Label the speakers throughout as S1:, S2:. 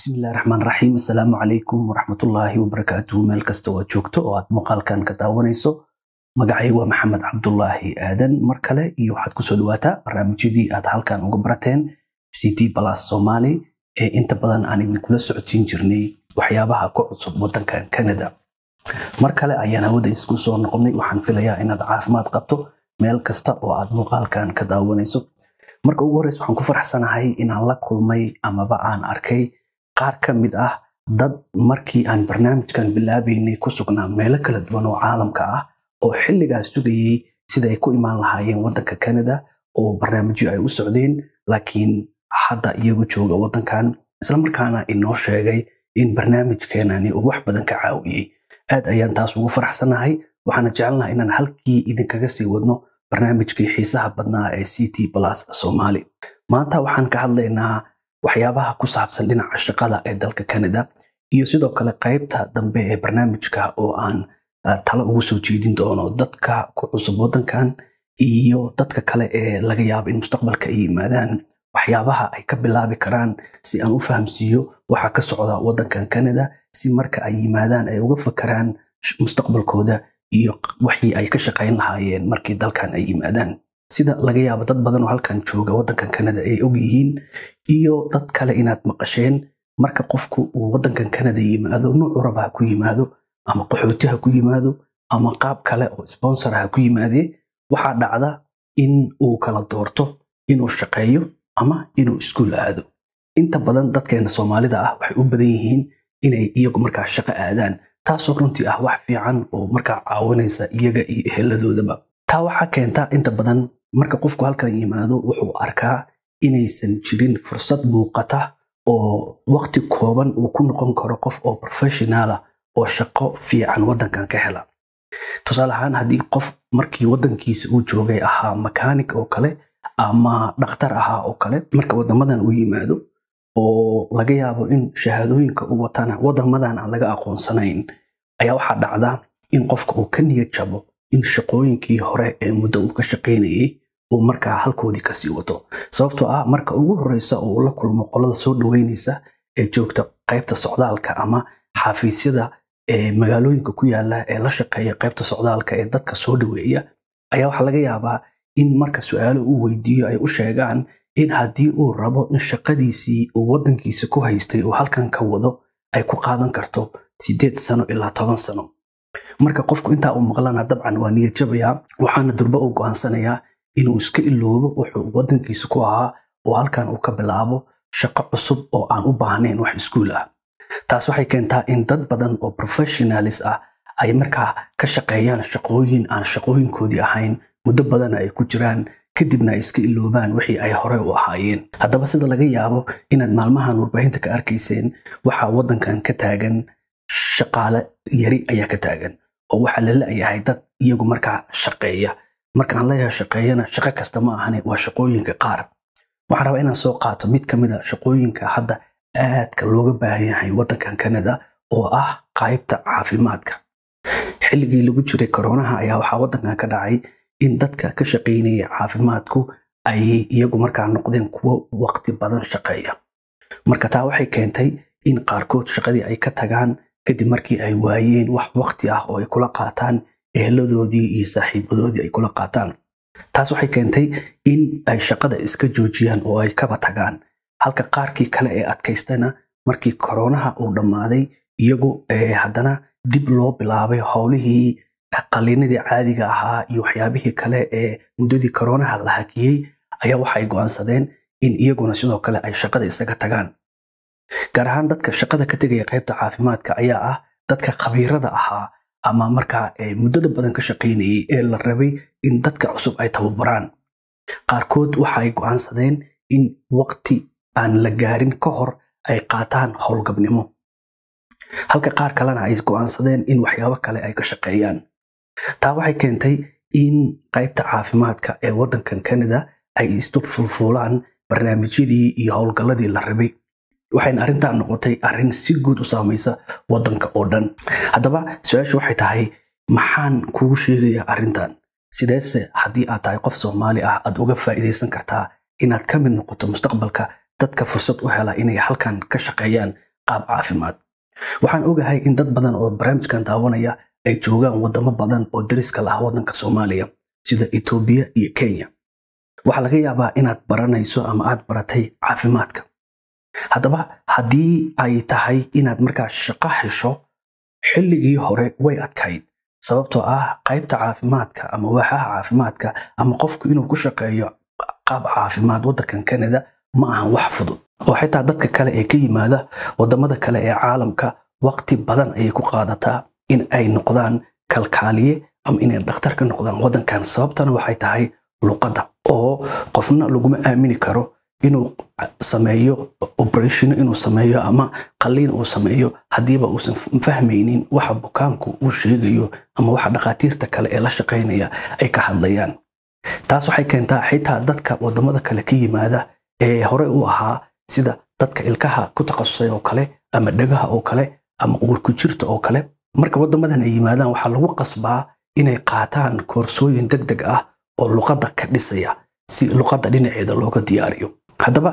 S1: bismillahi raxmaan raxiim assalaamu calaykum waraxmatullaahi wabarakaatuhu meel kasta oo aad joogto oo aad muuqaalkan ka daawanayso magacay waa maxamed cabdulaahi aadan mar kale iyo waxaad kusoo dhawaataa barnaamijyadii aad halkan uga barateen ct plus somali ee inta badan aan idinkula socodsiin jirnay waxyaabaha ku cusub wadankan canada mar kale ayaan hawada isku soo noqonnay waxaan filayaa inaad caafimaad qabto meel kasta oo aad muuqaalkan ka daawanayso marka ugu horreys waxaan ku faraxsanahay inaan la kulmay amaba aan arkay qaar ka mid ah dad markii aan barnaamijkan bilaabaynay ku sugnaa meelo kala duwan oo caalamka ah oo xilligaas sugayey sida ay ku imaan lahaayeen wadanka canada oo barnaamijyo ay u socdeen laakiin hadda iyagu jooga wadankan islamarkaana inoo sheegay in barnaamijkeenani uu wax badan ka caawiyey aad ayaan taas ugu faraxsanahay waxaana jecelnaha inaan halkii idinkaga sii wadno barnaamijkii xiisaha badnaa ee ct plus somali maanta waxaan ka hadlaynaa waxyaabaha ku saabsan dhinaca shaqada ee dalka canada iyo sidoo kale qaybta dambe ee barnaamijka oo aan talo ugu soo jeedin doono dadka ku cusub wadankan iyo dadka kale ee laga yaabo in mustaqbalka ay yimaadaan waxyaabaha ay ka bilaabi karaan si aan u fahamsiiyo waxa ka socda wadankan canada si marka ay yimaadaan ay uga fakaraan mustaqbalkooda iyo waxii ay ka shaqayn lahaayeen markii dalkan ay yimaadaan sida laga yaabo dad badan oo halkan jooga wadankan canada ay og yihiin iyo dad kale inaad maqasheen marka qofku uu wadankan canada yimaado nuucu raba ha ku yimaado ama qaxooti ha ku yimaado ama qaab kale oo sponsor ha ku yimaadee waxaa dhacda in uu kala doorto inuu shaqeeyo ama inuu iskuul aado inta badan dadkeena soomaalida ah waxay u badan yihiin inay iyagu markaa shaqo aadaan taasoo runtii ah wax fiican oo markaa caawinaysa iyaga iyo eheladoodaba taa waxaa keenta inta badan marka qofku halkan yimaado wuxuu arkaa inaysan jirin fursad muuqata oo waqti kooban uu ku noqon karo qof oo professionaala oo shaqo fiican wadankan ka hela tusaale ahaan haddii qof markii wadankiisa uu joogay ahaa makaanik oo kale ama dhakhtar ahaa oo kale marka wadamadan uu yimaado oo laga yaabo in shahaadooyinka u watana wadamadan aan laga aqoonsanayn ayaa waxaa dhacda in qofka uu ka niyad jabo in shaqooyinkii hore ee muddo uu ka shaqaynayay uu markaa halkoodii kasii wato sababtoo ah marka ugu horeysa oo uu la kulmo qolada soo dhaweynaysa ee joogta qaybta socdaalka ama xafiisyada ee magaalooyinka ku yaala ee la shaqeeya qaybta socdaalka ee dadka soo dhaweeya ayaa waxaa laga yaabaa in marka su-aalo uu weydiiyo ay u sheegaan in haddii uu rabo in shaqadiisii uu wadankiisa ku haystay uu halkan ka wado ay ku qaadan karto sideed sano ilaa toban sano marka qofku intaa uu maqlana dabcan waa niyad jabayaa waxaana durbo uu go'aansanayaa inuu iska iloobo wuxuu wadankiisa ku ahaa oo halkan uu ka bilaabo shaqo cusub oo aan u baahnayn wax iskuul ah taas waxay keentaa in dad badan oo professionalis ah ay markaa ka shaqeeyaan shaqooyin aan shaqooyinkoodii ahayn muddo badana ay ku jiraan kadibna ay iska iloobaan wixii ay hore u ahaayeen haddaba sida laga yaabo inaad maalmahan warbaahinta ka arkayseen waxaa wadankan ka taagan shaqaale yari ayaa ka taagan oo waxaa la la'yahay dad iyagu markaa shaqeeya markaan leeyahay shaqeeyana shaqo kasta ma ahane waa shaqooyinka qaar waxaan rabaa inaan soo qaato mid ka mid a shaqooyinka hadda aadka looga baahan yahay wadankan canada oo ah qaybta caafimaadka xilligii lagu jiray koronaha ayaa waxaa wadankan ka dhacay in dadka ka shaqaynaya caafimaadku ay iyagu markaa noqdeen kuwo waqti badan shaqeeya marka taa waxay keentay in qaarkood shaqadii ay ka tagaan kadib markii ay waayeen wax waqti ah oo ay kula qaataan eheladoodii iyo saaxiibadoodii ay kula qaataan taas waxay keentay in ay shaqada iska joojiyaan oo ay kaba tagaan halka qaarkii kale ee adkaystana markii koronaha uu dhammaaday iyagu haddana dib loo bilaabay howlihii qaliinadii caadiga ahaa iyo waxyaabihii kale ee muddadii koronaha la hakiyey ayaa waxay go'aansadeen in iyaguna sidoo kale ay shaqada isaga tagaan gaar ahaan dadka shaqada ka tegaya qaybta caafimaadka ayaa ah dadka khabiirada ahaa ama markaa muddada badan ka shaqaynayay ee la rabay in dadka cusub ay tababaraan qaarkood waxa ay go'aansadeen in waqti aan la gaarin ka hor ay qaataan howlgabnimo halka qaar kalena ay go'aansadeen in waxyaabo kale ay ka shaqeeyaan taa waxay keentay in qaybta caafimaadka ee wadankan canada ay isdul fulfuulaan barnaamijyadii iyo howlgalladii la rabay waxayna arrintan noqotay arrin si guud u saamaysa wadanka oo dhan haddaba su-aashu waxay tahay maxaan kugu sheegayaa arrintan sideese haddii aad tahay qof soomaali ah aad uga faa'iidaysan kartaa inaad ka mid noqoto mustaqbalka dadka fursad u hela inay halkan ka shaqeeyaan qaab caafimaad waxaan ogahay in dad badan oo barnaamijkan daawanaya ay joogaan wadamo badan oo dariska lah waddanka soomaaliya sida etoobiya iyo kenya waxaa laga yaabaa inaad baranayso ama aad baratay caafimaadka haddaba haddii ay tahay inaad markaa shaqo hesho xilligii hore way adkayd sababtoo ah qaybta caafimaadka ama waaxaha caafimaadka ama qofku inuu ku shaqeeyo qaab caafimaad waddankan canada ma ahan wax fudud oo xitaa dadka kale ee ka yimaada wadamada kale ee caalamka waqti badan ayay ku qaadataa in ay noqdaan kalkaaliye ama inay dhakhtar ka noqdaan waddankan sababtana waxay tahay luqadda oo qofna laguma aamini karo inuu sameeyo operation inuu sameeyo ama qalliin uu sameeyo haddiiba uusan fahmaynin waxa bukaanku uu sheegayo ama waxa dhakhaatiirta kale ee la shaqaynaya ay ka hadlayaan taas waxay keentaa xitaa dadka wadamada kale ka yimaada ee hore u ahaa sida dadka ilkaha ku takhasusay oo kale ama dhagaha oo kale ama uurku jirta oo kale marka wadamadan ay yimaadaan waxaa lagu qasbaa inay qaataan koorsooyin deg deg ah oo luqadda ka dhisaya si luqadda dhinaceeda looga diyaariyo haddaba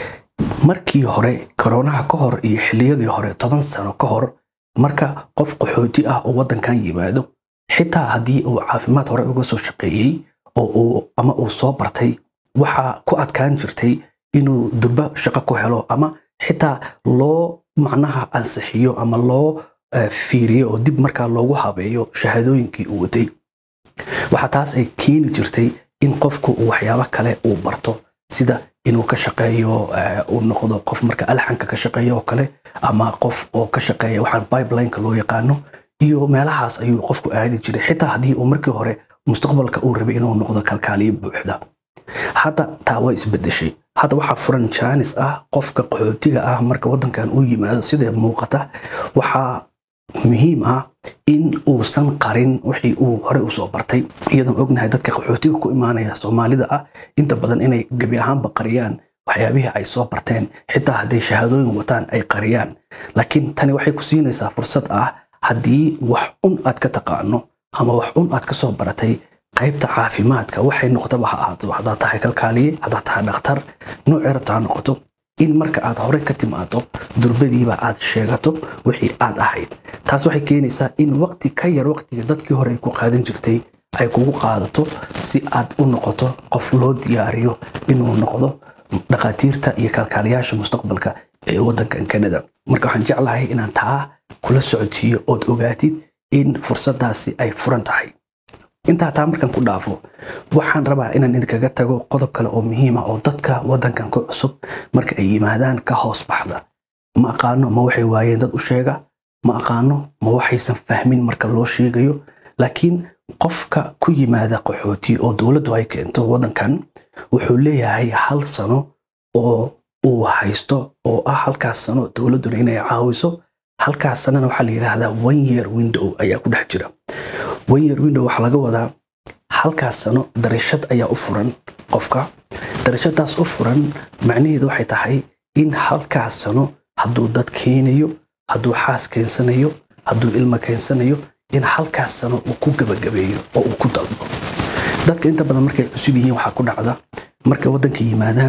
S1: markii hore koronaha ka hor iyo xilliyadii hore toban sano ka hor marka qof qaxooti ah oo waddankan yimaado xitaa haddii uu caafimaad hore uga soo shaqeeyey oo uu ama uu soo bartay waxaa ku adkaan jirtay inuu durba shaqo ku helo ama xitaa loo macnaha ansixiyo ama loo fiiriyo oo dib markaa loogu habeeyo shahaadooyinkii uu watay waxaa taas ay keeni jirtay in qofku uu waxyaabo kale uu barto sida inuu ka shaqeeyo uu noqdo qof marka alxanka ka shaqeeyo oo kale ama qof oo ka shaqeeya waxaan pipelineka loo yaqaano iyo meelahaas ayuu qofku aadi jiray xitaa haddii uu markii hore mustaqbalka uu rabay inuu noqdo kalkaaliye buuxda hadda taa way isbedeshay hadda waxaa furan jaanis ah qofka qaxootiga ah marka waddankan uu yimaado sida muuqata waxaa muhiim ah in uusan qarin wixii uu hore usoo bartay iyadoon ognahay dadka qaxootiga ku imaanaya soomaalida ah inta badan inay gebi ahaanba qariyaan waxyaabihii ay soo barteen xitaa hadday shahaadooyin wataan ay qariyaan laakiin tani waxay ku siinaysaa fursad ah haddii wax un aad ka taqaano ama wax un aad ka soo baratay qaybta caafimaadka waxay noqotaba ha ahaato haddaad tahay kalkaaliye haddaad tahay dhakhtar noocii rabta ha noqoto in marka aad hore ka timaado durbadiiba aad sheegato wixii aad ahayd taas waxay keenaysaa in waqti ka yar waqtiga dadkii hore ay ku qaadan jirtay ay kugu qaadato si aad u noqoto qof loo diyaariyo inuu noqdo dhakhaatiirta iyo kalkaaliyaasha mustaqbalka ee waddankan canada marka waxaan jeclahay inaan taa kula socodsiiyo ood ogaatid in fursadaasi ay furan tahay intaa taa markan ku dhaafo waxaan rabaa inaan idinkaga tago qodob kale oo muhiima oo dadka waddankan ku cusub marka ay yimaadaan ka hoos baxda ma aqaano ma waxay waayeen dad u sheega ma aqaano ma waxaysan fahmin marka loo sheegayo laakiin qofka ku yimaada qaxooti oo dowladdu ay keento waddankan wuxuu leeyahay hal sano oo uu haysto oo ah halkaas sano dowladduna inay caawiso halkaas sanana waxaa la yidhaahdaa one year window ayaa ku dhex jira one year window waxaa laga wadaa halkaas sano darashad ayaa u furan qofka darashadaas u furan macnaheedu waxay tahay in halkaas sano hadduu dad keenayo hadduu xaas keensanayo hadduu ilmo keensanayo in halkaas sano uu ku gabagabeeyo oo uu ku dalbo dadka inta badan markay cusub yihiin waxaa ku dhacda markay waddanka yimaadaan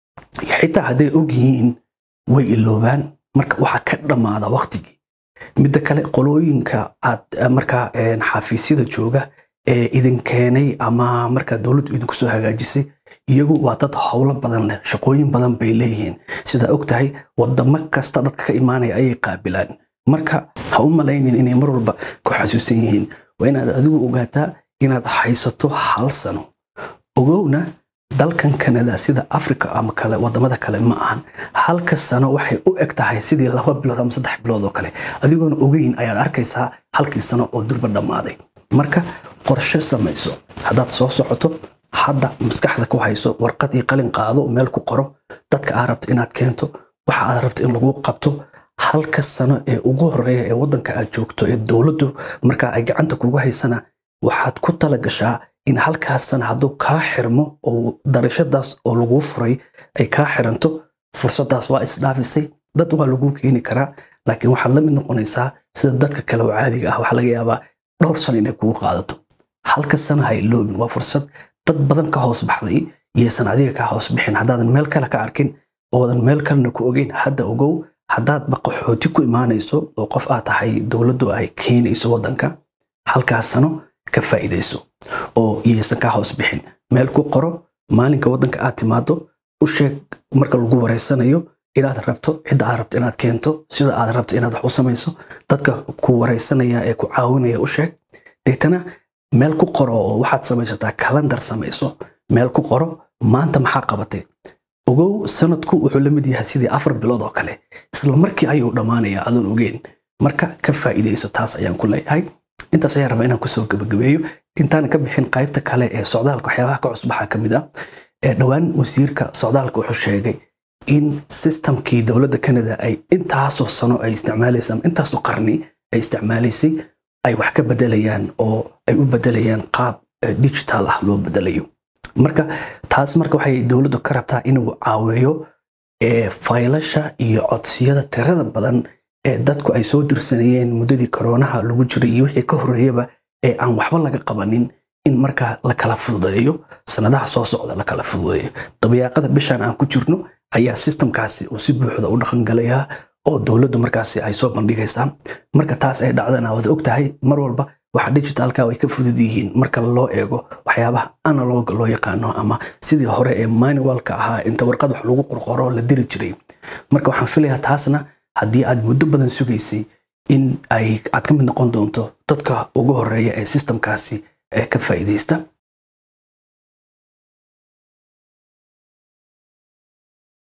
S1: xitaa hadday og yihiin way iloobaan marka waxaa ka dhammaada waqtigii midda kale qolooyinka aad markaa xafiisyada jooga ee idin keenay ama markaa dowladdu idinku soo hagaajisay iyagu waa dad howlo badan leh shaqooyin badan bay leeyihiin sidaa og tahay wadamo kasta dadka ka imaanaya ayay qaabilaan marka ha u malaynin inay mar walba ku xasuusan yihiin waa inaad adigu ogaataa inaad haysato hal sano ogowna dalkan kanada sida africa ama kale wadamada kale ma ahan halka sano waxay u eg tahay sidii laba bilood ama saddex bilood oo kale adigoona ogeyn ayaad arkaysaa halkii sano oo durba dhammaaday marka qorshe samayso haddaad soo socoto hadda maskaxda ku hayso warqad iyo qalin qaado meel ku qoro dadka aad rabto inaad keento waxa aad rabto in lagu qabto halka sano ee ugu horeeya ee waddanka aad joogto ee dowladdu markaa ay gacanta kugu haysana waxaad ku tala gashaa in halkaas sana hadduu kaa xirmo oo darashadaas oo laguu furay ay kaa xiranto fursadaas waa isdhaafisay dad waa laguu keeni karaa laakiin waxaad la mid noqonaysaa sida dadka kale oo caadiga ah waxaa laga yaabaa dhowr sano inay kugu qaadato halka sana ha iloobin waa fursad dad badan ka hoos baxday iyaysan adiga kaa hoos bixin haddaadan meel kale ka arkin oodan meel kalena ku ogeyn hadda ogow haddaad baqaxooti ku imaanayso oo qof aad tahay dowladdu ay keenayso waddanka halkaas sano ka faa'iidayso oo yaysan kaa hoos bixin meel ku qoro maalinka waddanka aad timaado u sheeg marka lagu wareysanayo inaad rabto cidda aad rabto inaad keento sida aad rabto inaad wax u samayso dadka ku wareysanaya ee ku caawinaya u sheeg deetana meel ku qoro oo waxaad samaysataa kalandar samayso meel ku qoro maanta maxaa qabatay ogow sanadku wuxuu la mid yahay sidii afar bilood oo kale isla markii ayuu dhammaanaya adoon ogeyn marka ka faa'iidayso taas ayaan ku leeyahay intaas ayaan rabaa inaan kusoo gabagabeeyo intaan ka bixin qaybta kale ee socdaalka waxyaabaha ka cusub waxaa ka mid ah dhowaan wasiirka socdaalka wuxuu sheegay in systemkii dowladda canada ay intaasoo sano ay isticmaalaysay ama intaasoo qarni ay isticmaalaysay ay wax ka bedelayaan oo ay u bedelayaan qaab digital ah loo bedelayo marka taas marka waxay dowladdu ka rabtaa inuu caawiyo faylasha iyo codsiyada tirada badan ee dadku ay soo dirsanayeen muddadii koroonaha lagu jiray iyo wixii ka horreeyaba ee aan waxba laga qabanin in markaa la kala fududeeyo sanadaha soo socda la kala fududeeyo dabayaaqada bishan aan ku jirno ayaa sistamkaasi uu si buuxda u dhaqangalayaa oo dowladdu markaasi ay soo bandhigaysaa marka taas ay dhacdana waad og tahay mar walba waxa digitalka way ka fudud yihiin marka loo eego waxyaabaha analog loo yaqaano ama sidii hore ee manualka ahaa inta warqad wax lagu qorqoro la diri jiray marka waxaan filayaa taasna haddii aad muddo badan sugaysay in ay aad ka mid noqon doonto dadka ugu horeeya ee sistamkaasi ka faa'iidaysta